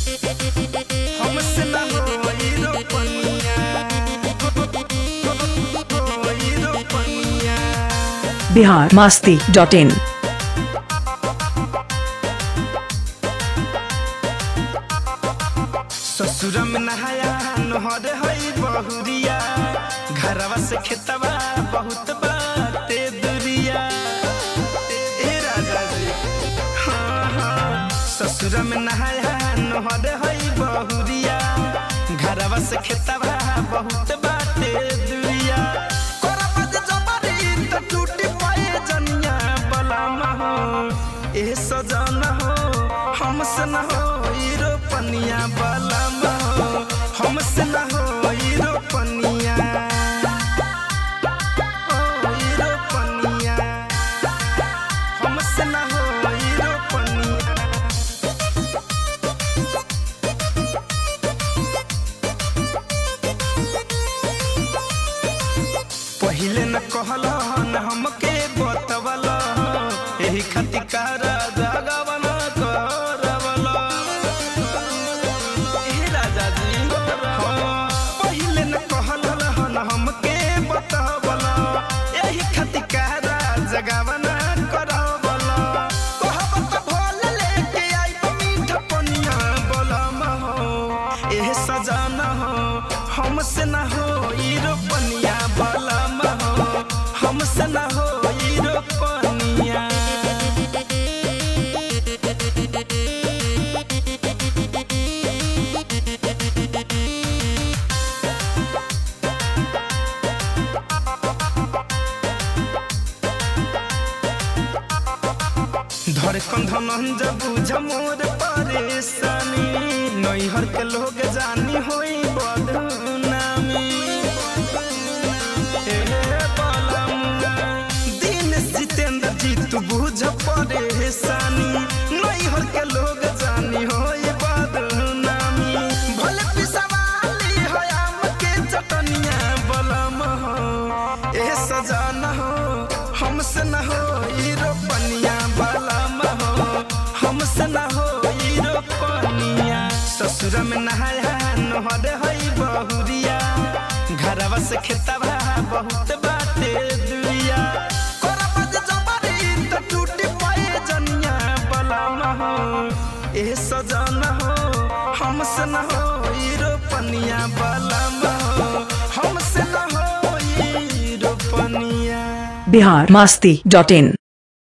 हमसे ना होई रोपनिया होई रोपनिया बिहार मास्ती डॉट इन ससुर में नहाया नहर हई बहुरिया घरवा से खेतवा बहुत बाटे दुरिया ए राजा जी हाँ हाँ ससुर में नहाया नहर हई बहुरिया घरवा से खेतवा बहुत बाटे दुरिया करब जे जबरी त टूटी पाए जनिया बलामा हो ए सजना हो हमसे न हो ई रोपनिया बलामा हो हमसे न हो ई रोपनिया ओ ई रोपनिया हमसे न हो ई रोपनिया पहिले न कहल न हमके बतवल एही खातिर कारा जगवन करवल ए राजा जी हाँ, पहिले न कहल न हमके बतवल एही खातिर कारा जगवन करवल कहब त भोल लेके आइब मीठ पनिया बोलम हो एह सजाना हो हमसे न हो ई रोपनिया बलम हो हमसे न हो ई रोपनिया धड़कन धनन जब बुझ मोर परेशानी नैहर के लोग जानी होई बदनामी हे बलमुआ, दिन जितेंद्र जी तू बुझ परेशानी नैहर के लोग जानी होई बदनामी भले पिसवाली हो आम के चटनिया बलम हो ए सजाना हो हमसे न हो ई रोपनिया बलम हो हमसे न हो ई रोपनिया ससुर में नहाया नहर हई बहुरिया घरवा से खेतवा बहुत बाटे दुरिया करब जे जबरी त टूटी पाए जनिया बलम हो ए सजना हो हमसे न हो ई रोपनिया बलम हो हमसे न हो ई रोपनिया बिहार मास्ती डॉट इन